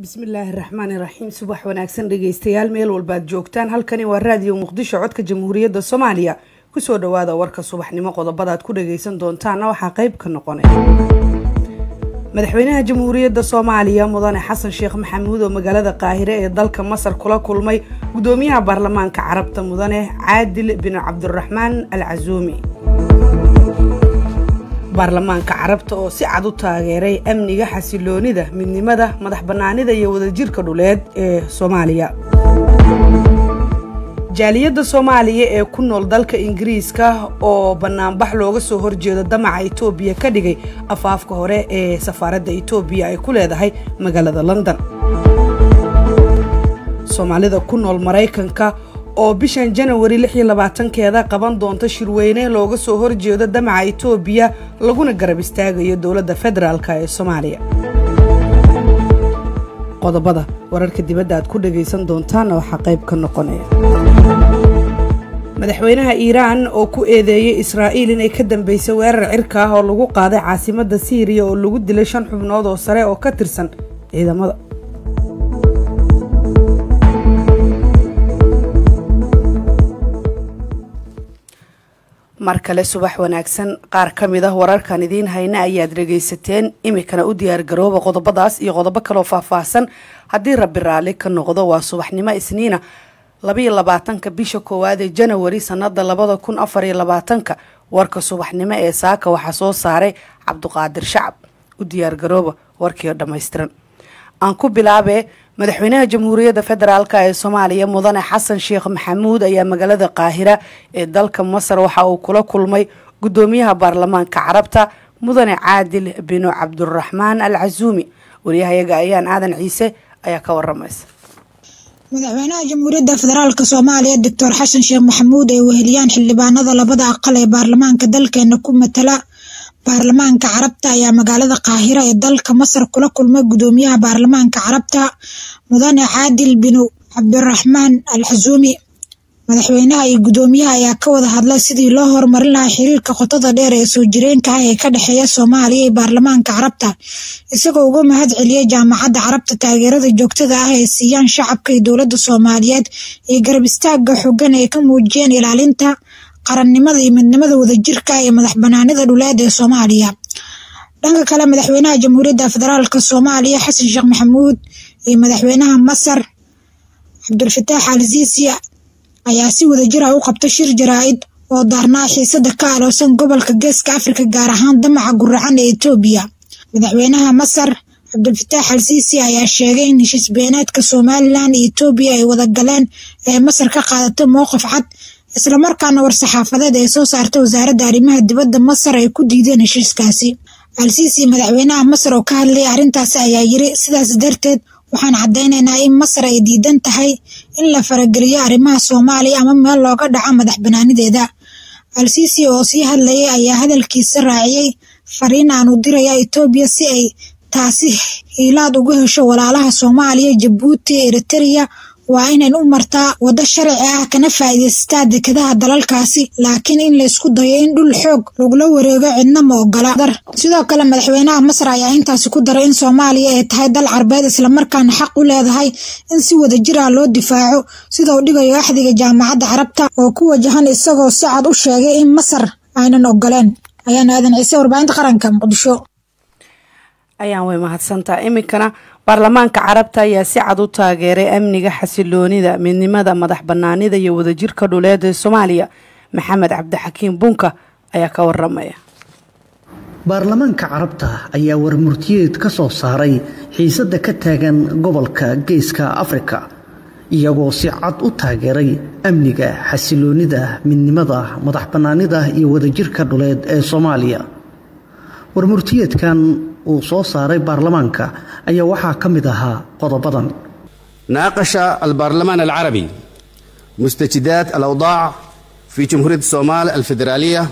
bismillaahi raxmaani raxiim subax wanaagsan dhegeystayaal meel walbaad joogtaan halkani waa raadiyo muqdisho codka jamhuuriyadda soomaaliya kusoo dhawaada warka subaxnimo qodobadaad ku dhageysan doontaana waxaa qeyb ka noqonay madaxweynaha jamhuuriyadda soomaaliya mudane xasan sheekh maxamuud oo magaalada qaahire ee dalka masar kula kulmay gudoomiyaha baarlamaanka carabta mudane caadil bin cabdiraxmaan al casuumi baarlamaanka carabta oo si cad u taageeray amniga xasiloonida midnimada madax bannaanida iyo wadajirka dhuleed ee soomaaliya jaaliyadda soomaaliya ee ku nool dalka ingiriiska oo banaanbax looga soo horjeedo damaca itoobiya ka dhigay afaafka hore ee safaaradda itoobiya ay ku leedahay magaalada london soomaalida ku nool maraykanka oo bishan janawari lix iyo labaatankeeda qaban doonta shirweyne looga soo horjeedo damaca itoobiya laguna garab istaagayo dowladda federaalk ee soomaaliya qodobada wararka dibadda aad ku dhagaysan doontaana waxaa qayb ka noqonaya madaxweynaha iiraan oo ku eedeeyey israa'iil inay ka dambeysay weerar cirka ah oo lagu qaaday caasimadda siiriya oo lagu dilay shan xubnood oo sare oo ka tirsan ciidamada mar kale subax wanaagsan qaar ka mid ah wararkan idiin hayna ayaad dhagaysateen imikana u diyaargarooba qodobadaas iyo qodobo kaleoo faahfaahsan haddii rabbi raalli ka noqdo waa subaxnimo isniina labaiyo labaatanka bisha koowaad ee janawari sanada labada kun afariyo labaatanka warka subaxnimo ee saaka waxaa soo saaray cabduqaadir shacab u diyaargarooba warkiio dhammaystiran aan ku bilaabee madaxweynaha jamhuuriyadda federaalk ee soomaaliya mudane xasan sheekh maxamuud ayaa magaalada qaahira ee dalka masar waxa uu kula kulmay gudoomiyaha baarlamaanka carabta mudane caadil binu cabdiraxmaan al casuumi waryahayaga ayaan aadan ciise ayaa ka waramaysa madaxweynaha jamhuuriyadda federaalk soomaaliya doctor xasan sheekh maxamuud ay weheliyaan xildhibaanada labada aqal ee baarlamaanka dalkeena ku matala baarlamaanka carabta ayaa magaalada qaahira ee dalka masar kula kulmay gudoomiyaha baarlamaanka carabta mudane caadil binu cabdiraxmaan al xasuumi madaxweynaha iyo gudoomiyaha ayaa ka wada hadlay sidii loo horumarin lahaa xiriirka qotada dheer ee soo jireenka ah ee ka dhexeeya soomaaliya iyo baarlamaanka carabta isagoo uga mahad celiyay jaamacadda carabta taageerada joogtada ah ee siiyaan shacabka iyo dowladda soomaaliyeed iyo garab istaaga xogan ay ka muujiyeen ilaalinta qarannimada iyo midnimada wadajirka iyo madax banaanida dhuleed ee soomaaliya dhanka kale madaxweynaha jamhuuriyadda federaalk soomaaliya xasan sheekh maxamuud iyo madaxweynaha masar cabdulfataax al siisi ayaa si wadajir ah u qabta shir jaraa-id oo daarnaa xiisada ka aloosan gobolka geeska afrika gaar ahaan damaca guracan ee etoobiya madaxweynaha masar cabdulfataax al siisi ayaa sheegay in heshiis beeneedka somalilan iyo etoobiya ay wada galeen ee masar ka qaadatay mowqif cad islamarkaana war-saxaafadeed ay soo saartay wasaaradda arrimaha dibadda masar ay ku diideen heshiiskaasi al-siisi madaxweynaha masar oo ka hadlayay arrintaasi ayaa yiri sidaas darteed waxaan caddaynaynaa in masar ay diidan tahay in la farageliyo arrimaha soomaaliya ama meel looga dhaco madax banaanideeda al-siisi oo sii hadlayay ayaa hadalkiisa raaciyey fariin aan u diraya etoobiya si ay taasi hiilaad uga hesho walaalaha soomaaliya jabuuti eritereya waa inayn u martaa waddo sharci ah kana faa'iidaystaa dekadaha dalalkaasi laakiin in laysku dayo in dhul xoog lagula wareego cidna ma ogola sidoo kale madaxweynaha masar ayaa intaasi ku daray in soomaaliya ay tahay dal carbeed islamarkaana xaq u leedahay in si wadajir ah loo difaaco sida uu dhigayo axdiga jaamacadda carabta oo ku wajahan isagoo si cad u sheegay in masar aynan ogoleen ayaan aadan ciise warbaahinta qaranka muqdisho ayaan way mahadsantaa iminkana baarlamaanka carabta ayaa si cad u taageeray amniga xasiloonida midnimada madax banaanida iyo wadajirka dhuleed ee soomaaliya maxamed cabdixakiim bunka ayaa ka waramaya baarlamaanka carabta ayaa warmurtiyeed ka soo saaray xiisada ka taagan gobolka geeska afrika iyagoo si cad u taageeray amniga xasiloonida midnimada madax banaanida iyo wadajirka dhuleed ee soomaaliya warmurtiyeedkan uu soo saaray baarlamaanka ayaa waxaa ka mid ahaa qodobadan naaqasha albaarlamaan alcarabi mustajidaat alawdaac fi jamhuuriyadda soomaal alfederaaliya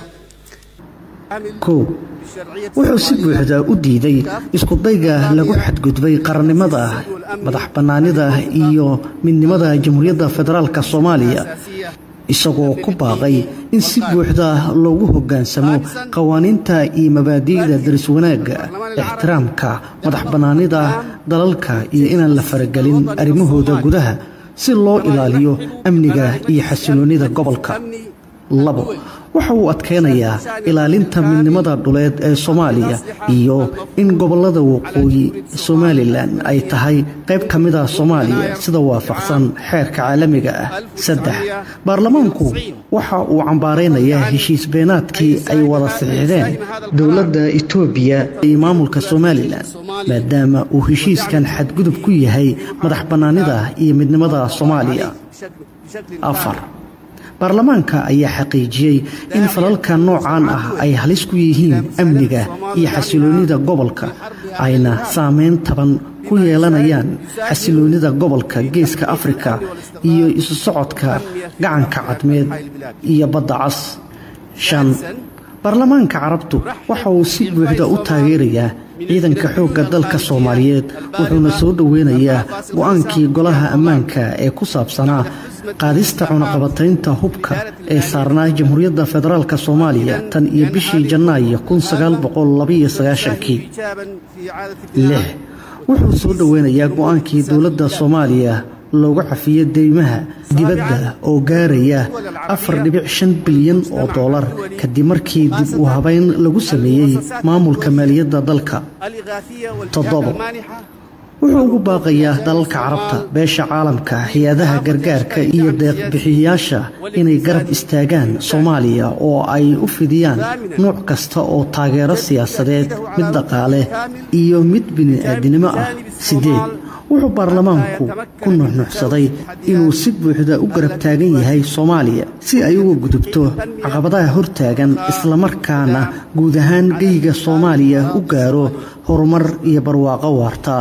kow wuxuu si buuxda u diiday iskudayga lagu xadgudbay qarannimada madax bannaanida iyo midnimada jamhuuriyadda federaalka soomaaliya isagoo ku baaqay in si buuxda loogu hoggaansamo qawaaniinta iyo mabaadi'da daris wanaagga ixtiraamka madax bannaanida dalalka iyo inaan la faragelin arrimahooda gudaha si loo ilaaliyo amniga iyo xasiloonnida gobolka labo waxa uu adkeynayaa ilaalinta midnimada dhuleed ee soomaaliya iyo in gobollada waqooyi somalilan ay tahay qayb ka mid ah soomaaliya sida waafaqsan xeerka caalamiga ah saddex baarlamaanku waxa uu cambaaraynayaa heshiis beenaadkii ay wada saxiixdeen dowladda etoobiya iyo maamulka somalilan maadaama uu heshiiskan xadgudub ku yahay madax bannaanida iyo midnimada soomaaliya afar baarlamaanka ayaa xaqiijiyey in falalka noocan ah ay halis ku yihiin amniga iyo xasiloonnida gobolka ayna saameyn taban ku yeelanayaan xasiloonnida gobolka geeska afrika iyo isu socodka gacanka cadmeed iyo badda cas shan baarlamaanka carabtu waxa uu si buuxda u taageerayaa ciidanka xoogga dalka soomaaliyeed wuxuuna soo dhoweynayaa go-aankii golaha ammaanka ee ku saabsanaa qaadista cunaqabataynta hubka ee saarnaa jamhuuriyadda federaalk soomaaliya tan iyo bishii janaayo kii lix wuxuu soo dhoweynayaa go-aankii dowladda soomaaliya loogu cafiyo deymaha dibadda oo gaaraya afar dhibic shan bilyan oo doolar kadib markii dib u habeyn lagu sameeyey maamulka maaliyadda dalka toddobo wuxuu ugu baaqayaa dalalka carabta beesha caalamka hay-adaha gargaarka iyo deeqbixiyayaasha inay garab istaagaan soomaaliya oo ay u fidiyaan nuuc kasta oo taageero siyaasadeed mid dhaqaale iyo mid bini-aadinimo ah sideed wuxuu baarlamaanku ku nuxnuxsaday inuu si buuxda u garab taagan yahay soomaaliya si ay uga gudubto caqabadaha hortaagan islamarkaana guud ahaan geyga soomaaliya u gaaro horumar iyo barwaaqo waarta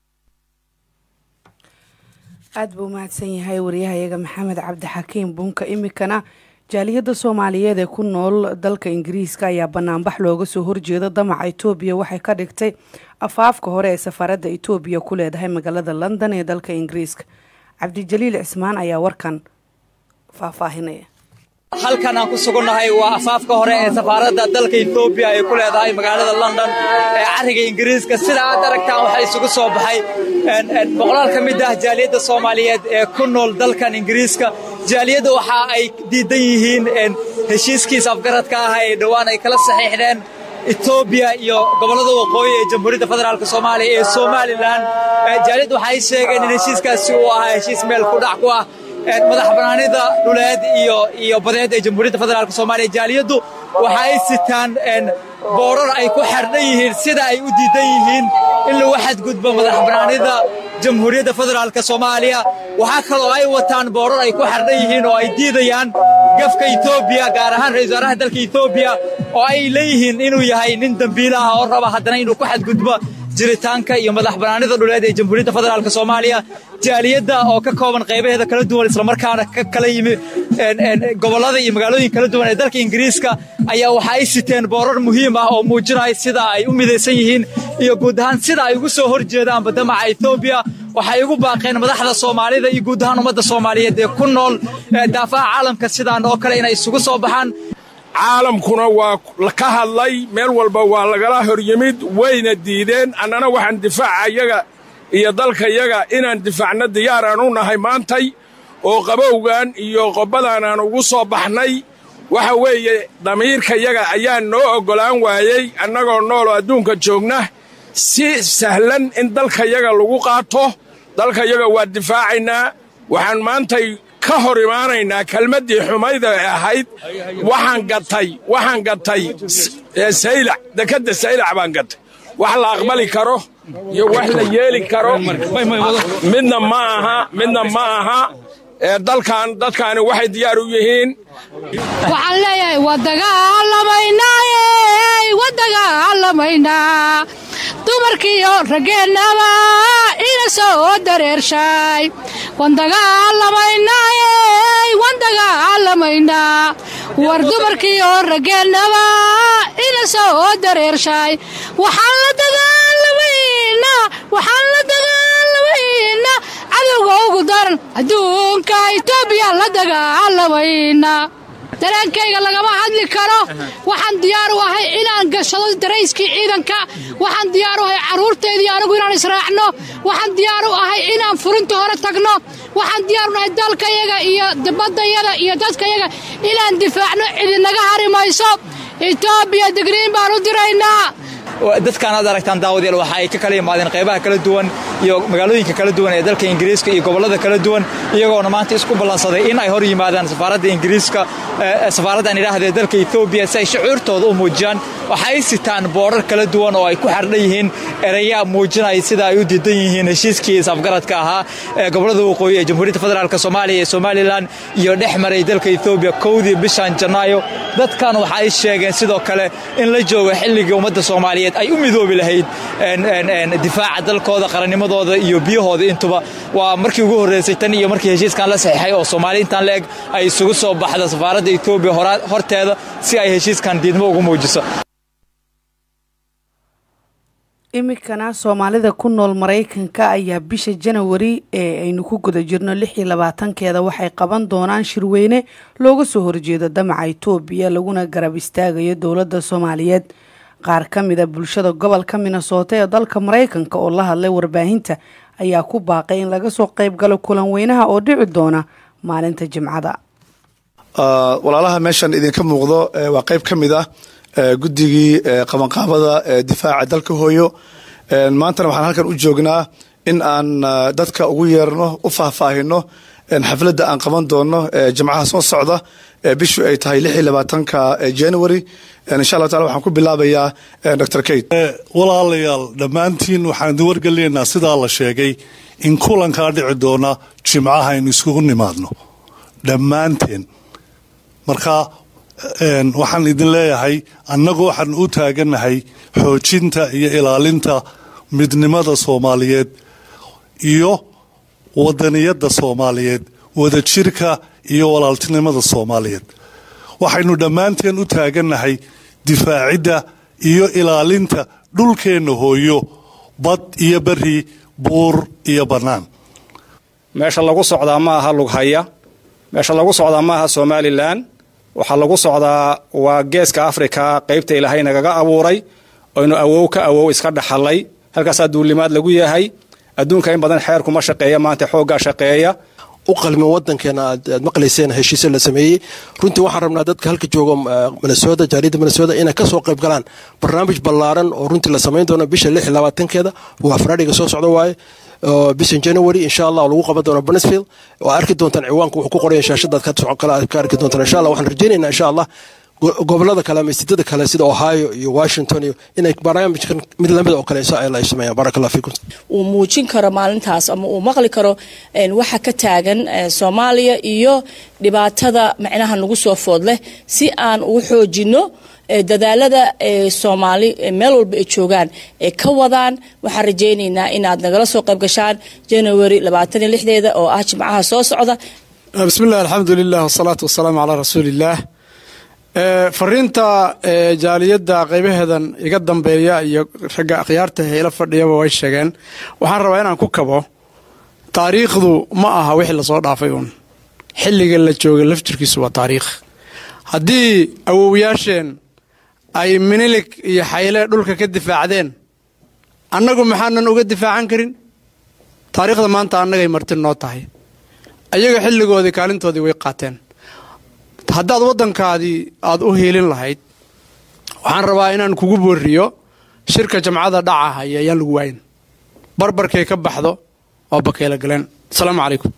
aada buu mahadsan yahay waryahayaga maxamed cabdixakiim bunka imikana jaaliyadda soomaaliyeed ee ku nool dalka ingiriiska ayaa banaanbax looga soo horjeeda damaca etoobiya waxay ka dhigtay afaafka hore ee safaaradda etoobiya ku leedahay magaalada london ee dalka ingiriiska cabdijaliil cismaan ayaa warkan faahfaahinaya halkan aan ku sugannahay waa afaafka hore ee safaaradda dalka etoobiya ay ku leedahay magaalada london ee carriga ingiriiska sida aad aragtaan waxaa isugu soo baxay boqolaal ka mid ah jaaliyadda soomaaliyeed ee ku nool dalkan ingiriiska jaaliyadda waxa ay diidan yihiin heshiiskiisa afgaradka ah ee dhowaan ay kala saxiixdeen etoobiya iyo gobollada waqooyi ee jamhuuriyadda federaalk soomaaliya ee somalilan jaaliyadda waxay sheegeen in heshiiskaasi uu ahaa heshiis meel ku dhac ku ah madax banaanida dhuleed iyo iyo badeed ee jamhuuriyadda federaalk soomaaliya jaaliyaddu waxa ay sitaan boorar ay ku xerdhan yihiin sida ay u diidan yihiin in lagu xadgudbo madax banaanida jamhuuriyadda federaalk soomaaliya waxaa kaloo ay wataan boorar ay ku xerdhan yihiin oo ay diidayaan gafka etoobiya gaar ahaan ra-isul wasaaraha dalka etoobiya oo ay leeyihiin inuu yahay nin dembiila ah oo raba haddana inuu ku xadgudbo jiritaanka iyo madax banaanida dhuleed ee jamhuuriyadda federaalk soomaaliya jaaliyadda oo ka kooban qaybaheeda kala duwan islamarkaana ka kala yimi gobollada iyo magaalooyin kala duwan ee dalka ingiriiska ayaa waxa ay siteen boorar muhiim ah oo muujinaya sida ay u midaysan yihiin iyo guud ahaan sida ay ugu soo hor jeedaanba damaca etoobiya waxay ugu baaqeen madaxda soomaalida iyo guud ahaan ummadda soomaaliyeed ee ku nool daafaha caalamka sidaan oo kale inay isugu soo baxaan caalamkuna waa ka hadlay meel walba waa lagala hor yimid wayna diideen annana waxaan difaaca yaga iyo dalkayaga inaan difaacna diyaaraan u nahay maantay oo qabowgan iyo qobbadan aan ugu soo baxnay waxa weeye damiirkayaga ayaa noo oggolaan waayey annagoo nooloo adduunka joogna si sahlan in dalkayaga lagu qaato dalkayaga waa difaacaynaa waxaan maantay ka hor imaanaynaa kelmaddii xumayda ee ahayd waxaan gatay waxaan gatay saylac dekadda saylac baan gatay wax la aqbali karo iyo wax la yeeli karo midna ma aha midna ma aha dalkan dadkaani waxay diyaar u yihiin waxaan leeyahay wadagaalamaynaaye wadagaalamaynaa dumarkiiyo raggeennaba ina soo dareershay wandagaalamaynaaye wandagaalamaynaa war dumarkiiyo raggeennaba ina soo dareershay waxaan la dagaalamaynaa waxaan la dagaalamaynaa cadowga kuwa ugu daran adduunka itoobiya la dagaalamayna dareenkayga lagama hadli karo waxaan diyaar u ahay inaan gashado darayskii ciidanka waxaan diyaar u ahay carruurteedii anigu inaan israacno waxaan diyaar u ahay inaan furinta hore tagno waxaan diyaar u nahay dalkayaga iyo baddayada iyo dadkayaga inaan difaacno cidinaga hari mayso etoobiya digriin baan u diraynaa dadkaan aad aragtaan daawadayaal waxa ay ka kala yimaadeen qaybaha kala duwan iyo magaalooyinka kala duwan ee dalka ingiriiska iyo gobollada kala duwan iyagoona maanta isku ballansaday in ay hor yimaadaan safaaradda ingiriiska safaaraddan idhaahdee dalka etoobiya si ay shucuurtooda u muujiyaan waxa ay sitaan boodrar kala duwan oo ay ku xardhan yihiin ereya muujinaya sida ay u diidan yihiin heshiiskii isafgaradka ahaa ee gobollada waqooyi ee jamhuuriyadda federaalk soomaaliya iyo somalilan iyo dhex maray dalka etoobiya kowdii bishan janaayo dadkan waxa ay sheegeen sidoo kale in la joogo xilligii ummadda soomaaliyeed ay u midoobi lahayd difaaca dalkooda qarannimadooda iyo biyahooda intuba waa markii ugu horreysay tan iyo markii heshiiskan la saxiixay oo soomaali intaan la eg ay isugu soo baxda safaaradda etoobiya horteeda si ay heshiiskan diidmo ugu muujiso iminkana soomaalida ku nool maraykanka ayaa bisha janawari ee aynu ku guda jirno lix iyo labaatankeeda waxay qaban doonaan shirweyne looga soo horjeedo damaca itoobiya laguna garab istaagayo dowladda soomaaliyeed qaar ka mida bulshada gobolka minnesota ee dalka maraykanka oo la hadlay warbaahinta ayaa ku baaqay in laga soo qayb galo kulan weynaha oo dhici doona maalinta jimcada walaalaha meeshan idinka muuqdo waa qayb ka mid ah guddigii qabanqaabada difaaca dalka hooyo maantana waxaan halkan u joognaa in aan dadka ugu yeerno u faahfaahino xafladda aan qaban doono jimcaha soo socda bishu ay tahay lix iyo labaatanka january insha allah taala waxaan ku bilaabayaa dr kate walaalayaal dhammaantiin waxaan idin wargelinaynaa sidaa la sheegay in kulankaa dhici doona jimcaha aynu iskugu nimaadno dhammaanteen marka waxaan idin leeyahay annagu waxaan u taaganahay xoojinta iyo ilaalinta midnimada soomaaliyeed iyo wadaniyadda soomaaliyeed wadajirka iyo walaaltinimada soomaaliyeed waxaynu dhammaanteen u taaganahay difaacidda iyo ilaalinta dhulkeenna hooyo bad iyo beri buur iyo bannaan meesha lagu socdaa ma aha lughaya meesha lagu socdaa ma aha somalilan waxaa lagu socdaa waa geeska afrika qaybta ilaahay nagaga abuuray oynu awow ka awow iska dhaxalay halkaasaa duulimaad lagu yahay adduunka in badan xeerkuma shaqeeya maanta xooggaa shaqeeya u qalmin wadankeena aad maqlayseen heshiisyo la sameeyey runtii waxaan rabnaa dadka halka jooga minnesota jaariyadda minnesota inay kasoo qayb galaan barnaamij ballaaran oo runtii la samayn doono bisha lix iyo labaatankeeda waa faraadhiga soo socda waaye bishan january insha allah lagu qaban doono banesfield waa arki doontaan ciwaanka wuxuu ku qoraya shaashadaad ka arki doontaan insha allah waxaan rajaynaynaa insha allah gobolada kale ama istidada kale sida ohio iyo washington iyo inay barnaamijkan mid lamid oo kale ay sameeyaan baraka allah fiikum uu muujin karo maalintaas ama uu maqli karo waxa ka taagan soomaaliya iyo dhibaatada macnaha nagu soo food leh si aan ugu xoojino dadaalada soomaali meel walba ay joogaan ay ka wadaan waxaan rajaynaynaa inaad nagala soo qayb gashaan january labaatan iyo lixdeeda oo ah jimcaha soo socda bismillahi alxamdu lilah wasalaatu wasalaamu calaa rasuuliillaah fariinta jaaliyadda qaybaheedan iga dambeeya iyo ragga akhyaarta heela fadhiyaba way sheegeen waxaan rabaa inaan ku kabo taariikhdu ma aha wixii lasoo dhaafay uun xilliga la joogay lafjirkiisu waa taariikh haddii awowyaasheen ay minilig iyo xayle dhulka ka difaacdeen annagu maxaanan uga difaacan karin taariikhda maanta annagay marti noo tahay ayaga xilligoodii kaalintoodii way qaateen haddaad waddankaadii aada u hiilin lahayd waxaan rabaa inaan kugu booriyo shirka jamcada dhacahaya ayaan lagu waayin barbarkay ka baxdo oo bakeela galeen asalaamu calaykum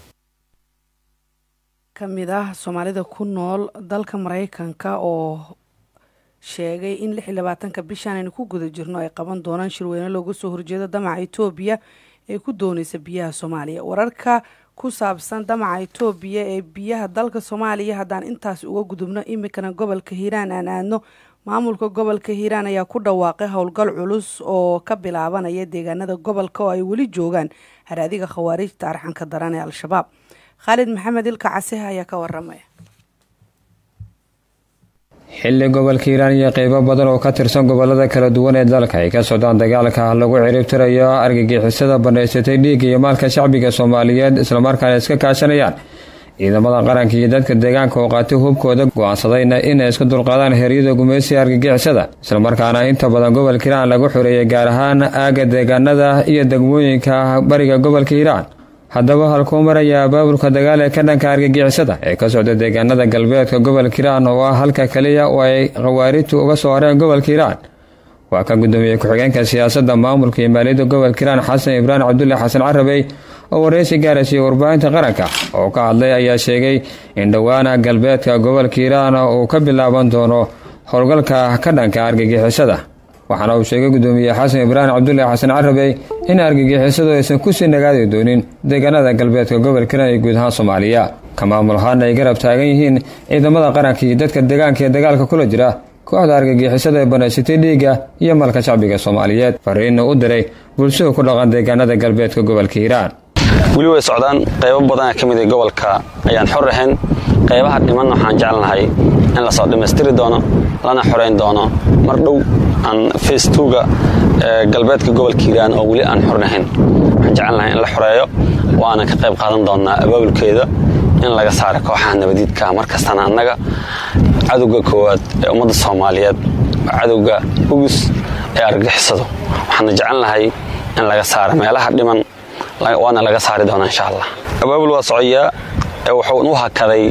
ka mid ah soomaalida ku nool dalka maraykanka oo sheegay in lix iyo labaatanka bishan aynu ku guda jirno ay qaban doonaan shirweyne looga soo horjeedo damaca etoobiya ee ku doonaysa biyaha soomaaliya wararka ku saabsan damaca etoobiya ee biyaha dalka soomaaliya haddaan intaas uga gudubno iminkana gobolka hiiraan aan aadno maamulka gobolka hiiraan ayaa ku dhawaaqay howlgal culus oo ka bilaabanaya deegaanada gobolka oo ay weli joogaan haraadiga khawaarijta arxanka daran ee al-shabaab khaalid maxamed ilka casiha ayaa ka waramaya xilli gobolka hiiraan iyo qeybo badan oo ka tirsan gobolada kala duwan ee dalka ay ka socdaan dagaalka lagu ciribtirayo argagixisada bannaysatay dhiigga iyo maalka shacbiga soomaaliyeed islamarkaana iska kaashanayaan ciidamada qaranka iyo dadka deegaanka oo qaatay hubkooda go-aansadayna inay isku dulqaadaan heryada gumaysiga argagixisada islamarkaana inta badan gobolka hiiraan lagu xoreeyay gaar ahaan aaga deegaanada iyo degmooyinka bariga gobolka hiiraan haddaba halkuu maraya abaabulka dagaal ee ka dhanka argagixisada ee ka socda deegaanada galbeedka gobolka hiiraan oo ah halka kaliya oo ay khawaarijtu uga soo hareen gobolka hiiraan waa ka gudoomiye ku-xigeenka siyaasadda maamulka iyo maaliyadda gobolka hiiraan xasan ibraahim cabdulle xasan carabey oo wareysi gaaraysiiya warbaahinta qaranka oo ka hadlay ayaa sheegay in dhowaana galbeedka gobolka hiiraan uu ka bilaaban doono howlgalka ka dhanka argagixisada waxaana uu sheegay gudoomiye xasan ibraahim cabdulle xasan carabey in argagixisadu aysan kusii nagaadi doonin deegaanada galbeedka gobolka hiiraan iyo guud ahaan soomaaliya ka maamul ahaana ay garab taagan yihiin ciidamada qaranka iyo dadka deegaanka ee dagaalka kula jira kooxda argagixisada ee banaysatay dhiigga iyo malka shacbiga soomaaliyeed fariinna u diray bulshada ku dhaqan deegaanada galbeedka gobolka hiiraan weli way socdaan qaybo badana ka mid a gobolka ayaan xor ahayn qaybaha dhimanna waxaan jecelnahay in lasoo dhammaystiri doono lana xorayn doono mar dhow aan facetuga galbeedka gobolka hiiraan oo weli aan xornahayn waxaan jecelnahay in la xoreeyo waana ka qayb qaadan doonaa abaabulkeeda in laga saaro kooxaha nabadiidka markastana annaga cadowga koowaad ee ummadda soomaaliyeed waa cadowga ugus ee argagixisadu waxaana jecelnahay in laga saaro meelaha dhiman waana laga saari doonaa insha allah abaabul waa socoyaa wuxuu u hakaday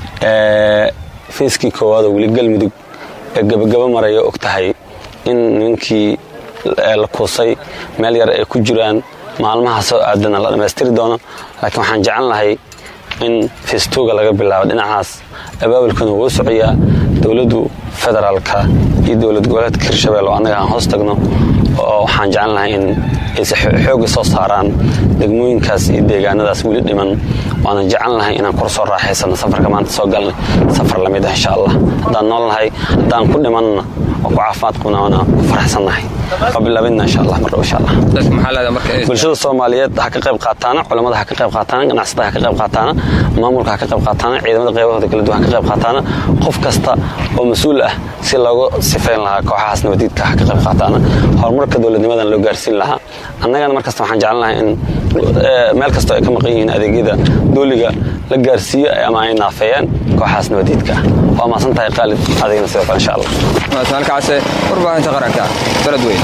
feyskii koowaad oo weli galmudug ee gebagaba maraya og tahay in nimankii la kuusay meel yar ay ku jiraan maalmaha soo aadana la dhammaystiri doono laakiin waxaan jecelnahay in feestuga laga bilaabo dhinacaas abaabulkana wuu socoyaa dowladdu federaalka iyo dowlad goboleedka hirshabelle oo annaga aan hoos tagno oo waxaan jecelnahay in ayse xooga soo saaraan degmooyinkaas iyo deegaanadaas weli dhiman waana jecelnahay inaan kor soo raaxaysano safarka maanta soo galnay safar lamid ah insha allah haddaan noolnahay haddaan ku dhimanna oo ku caafimaad qabna waana ku faraxsannahay waa bilaabidna insha allah mardhow insha allah bulshada soomaaliyeed ha ka qayb qaataana culamada ha ka qayb qaataana ganacsatada ha ka qayb qaataana maamulka ha ka qayb qaataana ciidamada qaybahooda kala duwan ha ka qayb qaataana qof kasta oo mas-uul ah si loogu sifayn lahaa kooxahaas nabadiidka ha ka qayb qaataana horumarka dowladnimadan loo gaarsiin lahaa annagana markasta waxaan jecelnahay in meel kastoo ay ka maqan yihiin adeegyada dooliga la gaarsiiyo ama ay naafeeyaan kooxahaas nabadiidka ah waa maasan tahay qaalid adigna sidoo kale insha allah halkaase warbaahinta qaranka beledweyn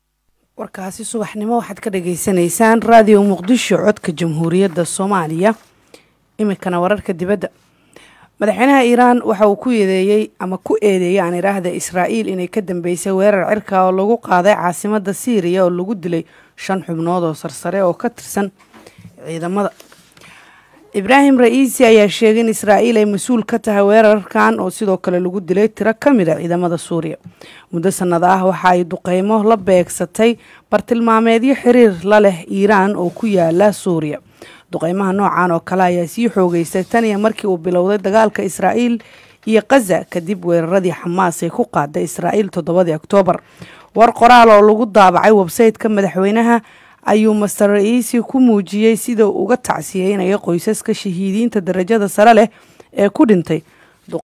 warkaasi subaxnimo waxaad ka dhagaysanaysaan raadiyo muqdisho codka jamhuuriyadda soomaaliya iminkana wararka dibadda madaxweynaha iiraan waxa uu ku eedeeyey ama ku eedeeyay aan idhaahda israa'iil inay ka dambeysay weerar cirka oo lagu qaaday caasimada siiriya oo lagu dilay shan xubnood oo sarsare oo ka tirsan ciidamada ibraahim ra-iisi ayaa sheegay in israa'iil ay mas-uul ka tahay weerarkan oo sidoo kale lagu dilay tiro ka mid a ciidamada suuriya muddo sanad ah waxa ay duqeymo la beegsatay bartilmaameedyo xiriir la leh iiraan oo ku yaala suuriya duqeymaha noocan oo kale ayaa sii xoogeystay tan iyo markii uu bilowday dagaalka israa'iil iyo kaza kadib weeraradii xamaas ee ku qaaday israa'iil toddobadii oktoobar war qoraal oo lagu daabacay websayteka madaxweynaha ayuu master ra-iisi ku muujiyey sida uga tacsiyeynayo qoysaska shahiidiinta darajada sare leh ee ku dhintay